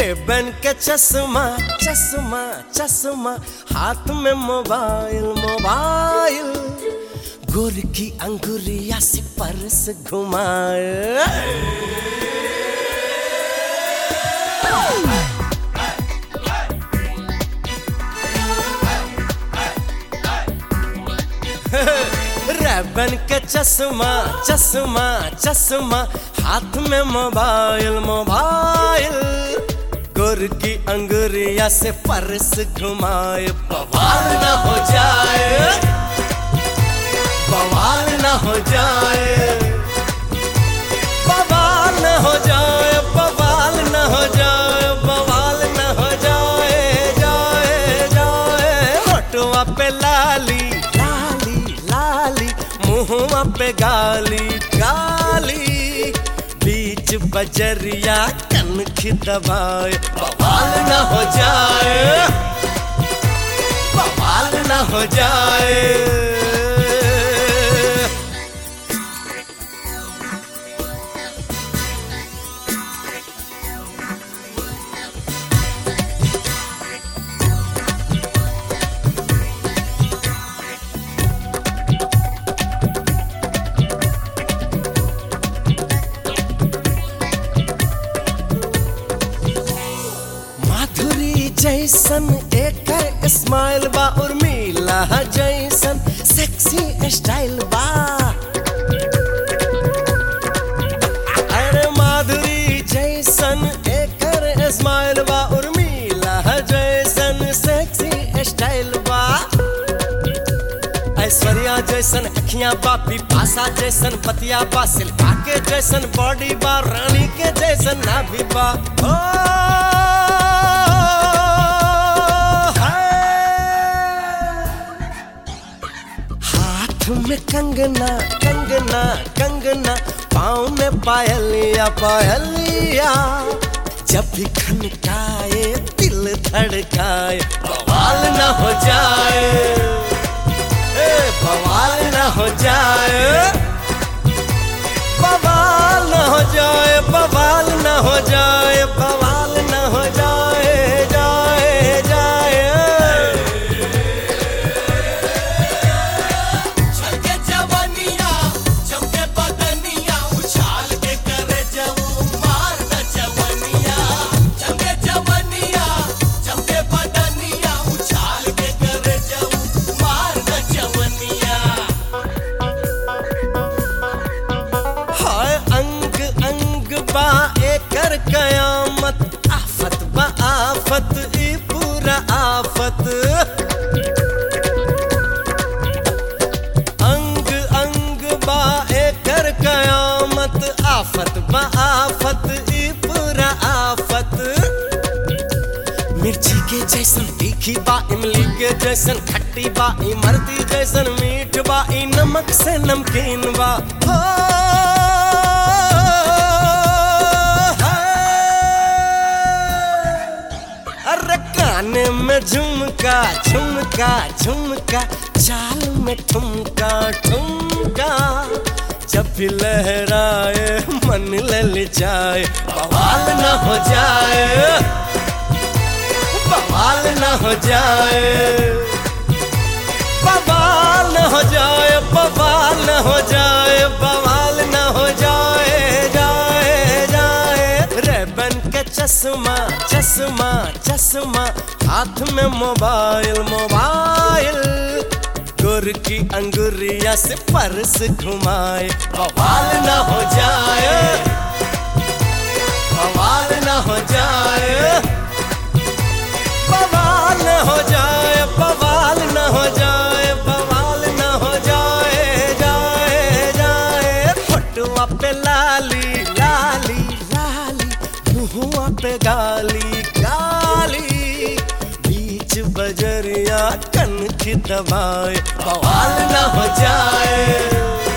Ray-Ban के चश्मा चश्मा चश्मा हाथ में मोबाइल मोबाइल गोर की अंगुरिया से परस घुमाए रेबन के चश्मा चश्मा चश्मा हाथ में मोबाइल मोबाइल गुर की अंगुरिया से परस घुमाए बवाल न हो जाए बवाल न हो जाए बवाल न हो जाए बवाल न हो जाए बवाल न हो जाए जाए जाए होटुआ पे लाली लाली लाली मुहुआ पे गाली गाली बीच बजरिया कन की दबाए बवाल न हो जाए बवाल न हो जाए माधुरी जैसन एकर स्माइल बा उर्मिला जैसन सेक्सी स्टाइल बा अरे माधुरी जैसन एकर स्माइल बा उर्मिला जैसन सेक्सी स्टाइल बा ऐश्वर्या जैसन अखियां बा पिपासा जैसन पतिया बा सिल्पा के जैसन बॉडी बा रानी के जैसन नाभि बा ओ, हाय। हाथ में कंगना कंगना कंगना पाँव में पायलिया पायलिया जब भी खनकाए दिल धड़काए बवाल न हो जाए ए, बवाल न हो जाए बवाल न हो जाए बवाल न हो जाए बवाल न हो जाए जाए जाए छलके जवनिया चमके बदनिया उछाल के करे जऊ मार न जवनिया चमके जवनिया चमके बदनिया उछाल के करे जऊ मार न जवनिया हाय अंग अंग बा एकर कयामत आफत बा आफत ई पूरा आफत अंग अंग बा एकर कयामत आफत बा आफत ई पूरा आफत मिर्ची के जैसन तीखी बा इमली के जैसन खट्टी बा इमरती जैसन मीठ बा ई नमक से नमकीन बा हो, हाय। अरे काने में झुमका झुमका झुमका चाल में ठुमका ठुमका जब भी लहराए मन ललचाए बवाल न हो जाए बवाल न हो जाए बवाल न हो जाए बवाल न हो जाए बवाल न हो जाए जाए जाए रेबन के चश्मा चश्मा चश्मा हाथ में मोबाइल मोबाइल गुर की अंगुरिया से परस घुमाए बवाल न हो जाए बवाल न हो जाए बवाल न हो जाए बवाल न हो जाए बवाल न हो जाए जाए जाए फोटुआ पे लाली लाली लाली मुहुआ पे गाली गाली बीच बजरिया कन की दबाए बवाल न हो जाए